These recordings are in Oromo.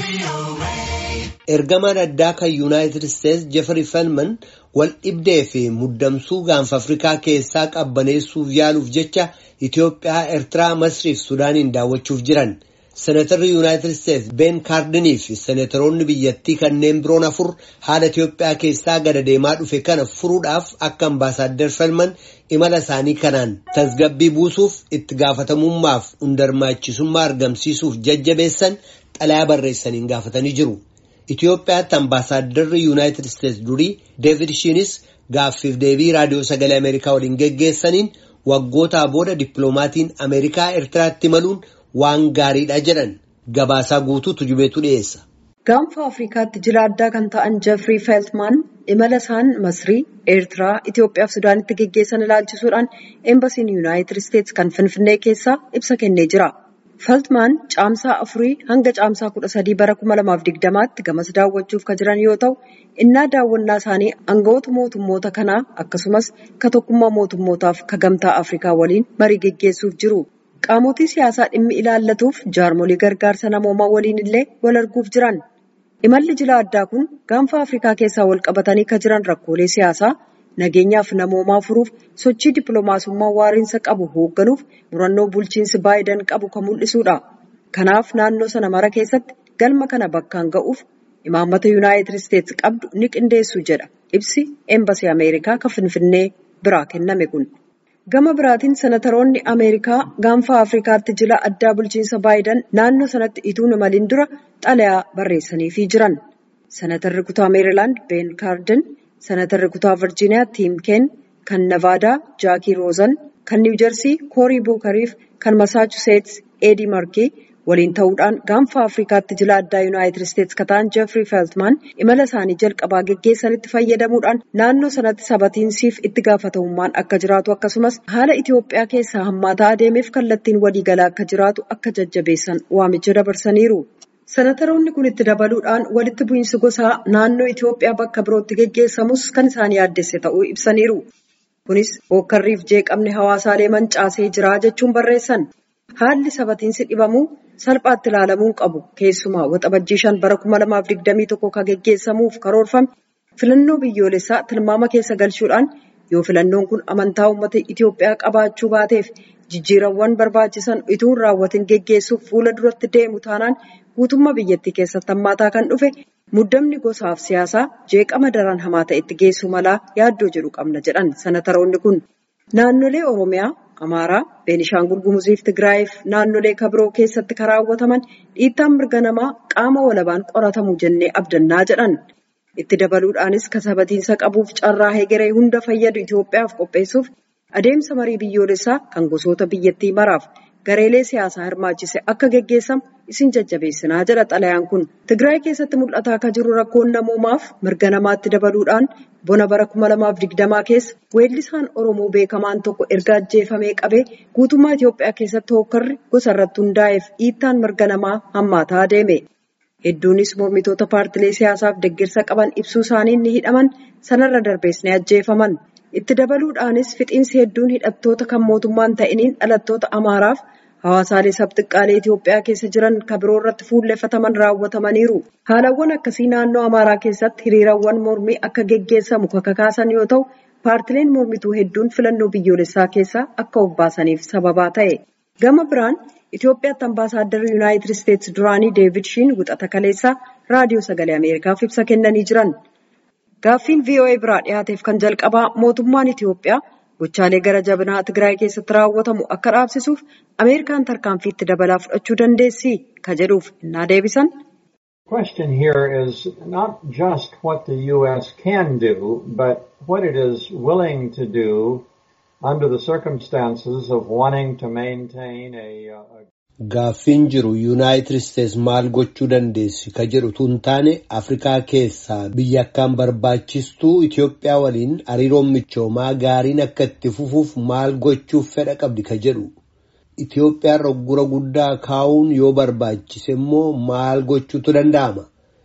Ergamaan addaa kan Yuunaayitid Isteetsi Jeffrey Felman wal dhibdee fi muddamsuu gaanfa Afrikaa keessaa qabbaneessuuf yaaluuf jecha Itoophiyaa, Eertiraa, Masrii fi Sudaaniin daawwachuuf jiran. Seneetarri Yuunaayitid Isteetsi Ben Kaardinii fi seneetaroonni biyyattii kanneen biroon afur haala Itoophiyaa keessaa gada deemaa dhufe kana furuudhaaf akka ambaasaaddar Felman imala isaanii kanaan tasgabbii buusuuf itti gaafatamummaaf hundarmaachisummaa argamsiisuuf jajjabeessan xalayaa barreessaniin gaafatanii jiru. Itoophiyaatti ambaasaadarri Yuunaayitid Isteetsi durii Deevid Shiinis gaaffiif deebii raadiyoo sagalee Ameerikaa waliin geggeessaniin waggootaa booda dippiloomaatiin Ameerikaa Eertiraatti imaluun waan gaariidha jedhan gabaasaa guutuutu jubeetu dhiyeessa. Gaanfa Afrikaatti jila addaa kan ta'an Jeffrey Feltman imala isaan Masrii, Eertiraa, Itoophiyaa fi Sudaanitti geggeessan ilaalchisuudhaan eembasiin Yuunaayitid Isteetsi kan Finfinnee keessaa ibsa kennee jira. Feltman caamsaa afurii hanga caamsaa kudha sadii bara kuma lamaaf digdamaatti gamas daawwachuuf kan jiran yoo ta'u, innaa daawwannaa isaanii aangawoota mootummoota kanaa akkasumas ka tokkummaa mootummootaaf ka gamtaa Afrikaa waliin marii geggeessuuf jiru. Qaamotii siyaasaa dhimmi ilaallatuuf jaarmolii gargaarsa namoomaa waliin illee wal arguuf jiran. Imalli jila addaa kun gaanfa Afrikaa keessaa wal qabatanii kan jiran rakkoolee siyaasaa nageenyaaf namoomaa furuuf sochii dippiloomaasummaa waariinsa qabu hoogganuuf murannoo bulchiinsi Baayiden qabu kan mul'isudha. Kanaaf naannoo sana mara keessatti galma kana bakkaan ga'uuf imaammata Yuunaayitid Isteetsi qabdu ni qindeessu jedha ibsi eembasii Ameerikaa kan Finfinnee biraa kenname kun. Gama biraatiin senataroonni Ameerikaa gaanfa Afrikaatti jila addaa bulchiinsa Baayiden naannoo sanatti ituu imaliin dura xalayaa barreessaniifii jiran. Senatarri kutaa Meerilaand Ben Kaarden, Senatarri kutaa Virjiiniyaa Tiim Keen, kan Nevaadaa Jaakii Roozan, kan Niwujersii Koorii Buukariif kan Masaachuseets Eedii Markii waliin ta'uudhaan gaanfa Afrikaatti jila addaa Yuunaayitid Isteetsi kan ta'an Jeffrey Feltman imala isaanii jalqabaa geggeessanitti fayyadamuudhaan naannoo sanatti sabatiinsiif itti gaafatamummaan akka jiraatu akkasumas haala Itoophiyaa keessaa hammaataa adeemeef kallattiin waliigalaa akka jiraatu akka jajjabeessan waamicha dabarsaniiru. Senataroonni kun itti dabaluudhaan walitti bu'iinsi gosaa naannoo Itoophiyaa bakka birootti geggeessamus kan isaan yaaddesse ta'uu ibsaniiru. Kunis hookkarriif jeeqamni hawaasaalee mancaasee jira jechuun barreessan. Haalli sabatiinsi dhibamuu salphaatti ilaalamuu qabu. Keessumaa waxabajjii shan bara kuma lamaaf digdamii tokko kan geggeessamuuf karoorfame filannoo biyyoolessaa tilmaama keessa galchuudhaan yoo filannoon kun amantaa uummata Itoophiyaa qabaachuu baateef jijjiirawwan barbaachisan utuu hin raawwatin geggeessuuf fuula duratti deemu taanaan guutummaa biyyattii keessatti hammaataa kan dhufe muddamni gosaaf siyaasaa jeeqama daran hamaa ta'etti geessu malaa yaaddoo jedhu qabna jedhan senataroonni kun. Naannolee Oromiyaa, Amaaraa, Beenishaangul Gumuziif Tigraayiif naannolee kabiroo keessatti kan raawwataman dhiittaan mirga namaa qaama walabaan qoratamu jennee abdannaa jedhan. Itti dabaluudhaanis kasabatiinsa qabuuf carraa hegeree hunda fayyadu Itoophiyaaf qopheessuuf adeemsa marii biyyoolessaa kan gosoota biyyattii maraaf gareelee siyaasaa hirmaachise akka geggeessamu isin jajjabeessinaa jedha xalayaan kun. Tigraay keessatti mul'ataa akka jiru rakkoon namoomaaf mirga namaatti dabaluudhaan bona bara kuma lamaaf digdamaa keessa weellisaan Oromoo beekamaan tokko erga ajjeefamee qabee guutummaa Itoophiyaa keessatti hookkarri gosa irratti hundaa'eef dhiittaan mirga namaa hammaataa adeeme. Hedduunis mormitoota paartilee siyaasaaf deeggarsa qaban ibsuu isaanii ni hidhaman sanarra darbees ni ajjeefaman. Itti dabaluudhaanis fixiinsi hedduun hidhattoota kan mootummaan ta'iniin dhalattoota Amaaraaf hawaasaalee sabxiqqaalee Itoophiyaa keessa jiran kan biroo irratti fuulleffataman raawwatamaniiru. Haalawwan akkasii naannoo Amaaraa keessatti hiriirawwan mormii akka geggeessamu kan kakaasan yoo ta'u, paartileen mormituu hedduun filannoo biyyoolessaa keessaa akka of baasaniif sababaa ta'e. Gama biraan Itoophiyaatti ambaasaadarri Yuunaayitid Isteetsi duraanii Deevid Shiin wixata kaleessaa raadiyoo sagalee Ameerikaaf ibsa kennanii jiran. Gaaffiin VOA biraa dhiyaateef kan jalqabaa mootummaan Itoophiyaa gochaalee gara jabinaa Tigraay keessatti raawwatamu akka dhaabsisuuf Ameerikaan tarkaanfii itti dabalaa fudhachuu dandeessi ka jedhuuf innaa deebisan. The question here is not just what the U.S. can do, but what it is willing to do under the circumstances of wanting to maintain a, a Gaaffiin jiru Yuunaayitid Isteetsi maal gochuu dandeessi ka jedhu tun taane Afrikaa keessaa biyya akkaan barbaachistuu Itoophiyaa waliin hariiroon michoomaa gaariin akka itti fufuuf maal gochuuf fedha qabdi ka jedhu. Itoophiyaan roggura guddaa kaa'uun yoo barbaachise immoo maal gochuutu danda'ama.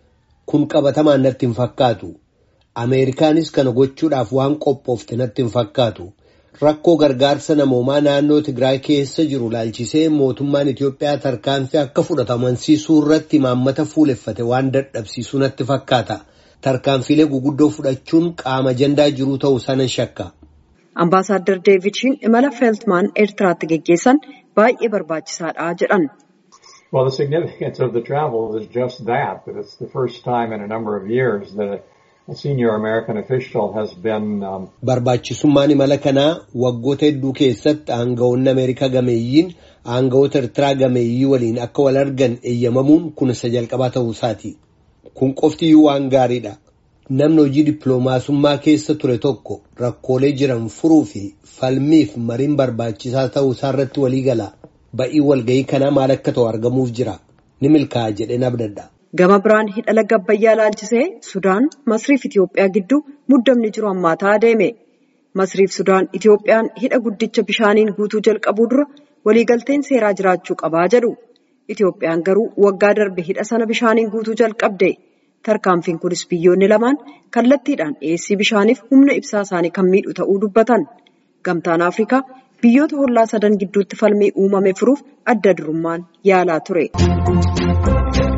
Kun qabatamaan natti hin fakkaatu. Ameerikaanis kana gochuudhaaf waan qophoofte natti hin fakkaatu. Rakkoo gargaarsa namoomaa naannoo Tigraay keessa jiru laalchisee mootummaan Itoophiyaa tarkaanfii akka fudhatamu amansiisuu irratti imaammata fuuleffate waan dadhabsiisu natti fakkaata. Tarkaanfiilee guguddoo fudhachuun qaama ajandaa jiruu ta'uu sana shakka. Ambaasaadder Deevidshiin imala Feeltmaan Eertiraatti geggeessan baay'ee barbaachisaadha jedhan. Well, the significance of the travel is just that, that it's the first time in a number of years that a senior American official has been. Um, Barbaachisummaan imala kanaa waggoota hedduu keessatti aangawoonni Ameerikaa gameeyyiin aangawoota Eertiraa gameeyyii waliin akka wal argan eeyyamamuun kun isa jalqabaa ta'uu isaati. Kun qoftiyyuu waan gaariidha. Namni hojii dippiloomaasummaa keessa ture tokko rakkoolee jiran furuu fi falmiif mariin barbaachisaa ta'uu isaarratti walii gala. Ba'ii walga'ii kanaa maal akka ta'u argamuuf jira. Ni milkaa'a jedheen abdadha. Gama biraan hidha laga Abbayyaa laalchisee Sudaan Masriif Itoophiyaa gidduu muddamni jiru hammaataa adeeme. Masriif Sudaan Itoophiyaan hidha guddicha bishaaniin guutuu jalqabuu dura waliigalteen seeraa jiraachuu qabaa jedhu. Itoophiyaan garuu waggaa darbe hidha sana bishaaniin guutuu jalqabde. Tarkaanfiin kunis biyyoonni lamaan kallattiidhaan dhiyeessii bishaaniif humna ibsaa isaanii kan miidhu ta'uu dubbatan. Gamtaan Afrikaa biyyoota hollaa sadan gidduutti falmii uumame furuuf adda durummaan yaalaa ture.